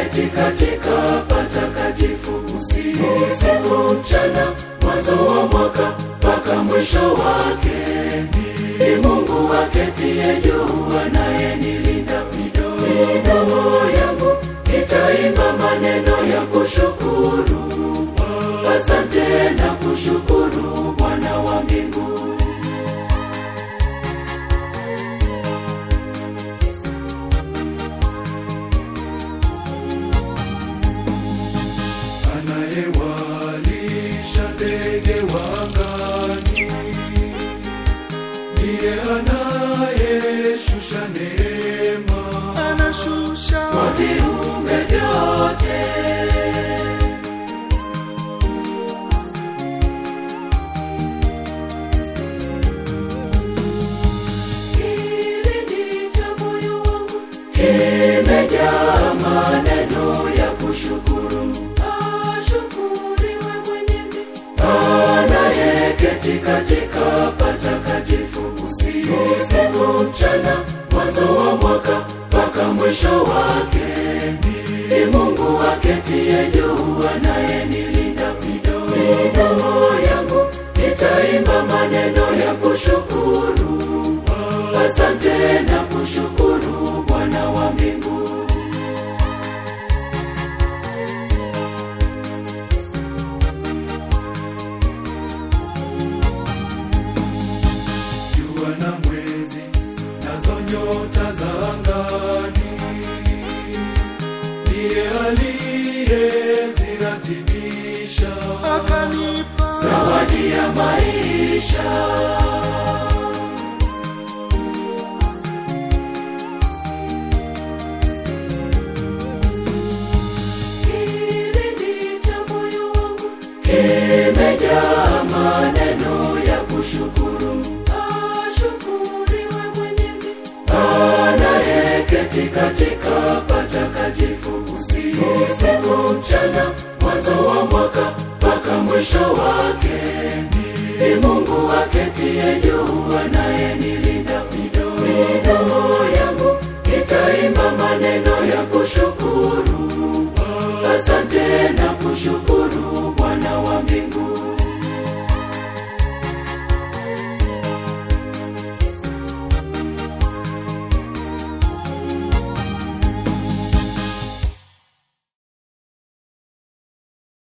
anayeketi katika patakatifu usiku usiku mchana mwanzo wa mwaka mpaka mwisho wake ni mungu aketie juu anayenilinda midomo yangu itaimba maneno ya kushukuru asante na kushukuru bwana wa mbingu anayewalisha ndege wangani, ndiye anayeshusha neema, anashusha kwa viumbe vyote Kilindi cha moyo wangu kimejaa maneno ya kushukuru. Ashukuriwe Mwenyezi anayeketi katika patakatifu usiku usiku mchana mwanzo wa mwaka mpaka mwisho wake ni mungu aketie juu anayenilinda midomo yangu itaimba maneno ya kushukuru asante na kushukuru bwana wa mbingu jua na mwezi nazo nyota za angani, ndiye aliyeziratibisha akanipa zawadi ya maisha Kilindi cha moyo wangu kimejaa maneno ya kushukuru. Ashukuriwe Mwenyezi anayeketi katika patakatifu usiku usiku mchana mwanzo wa mwaka mpaka mwisho wake ni mungu aketie juu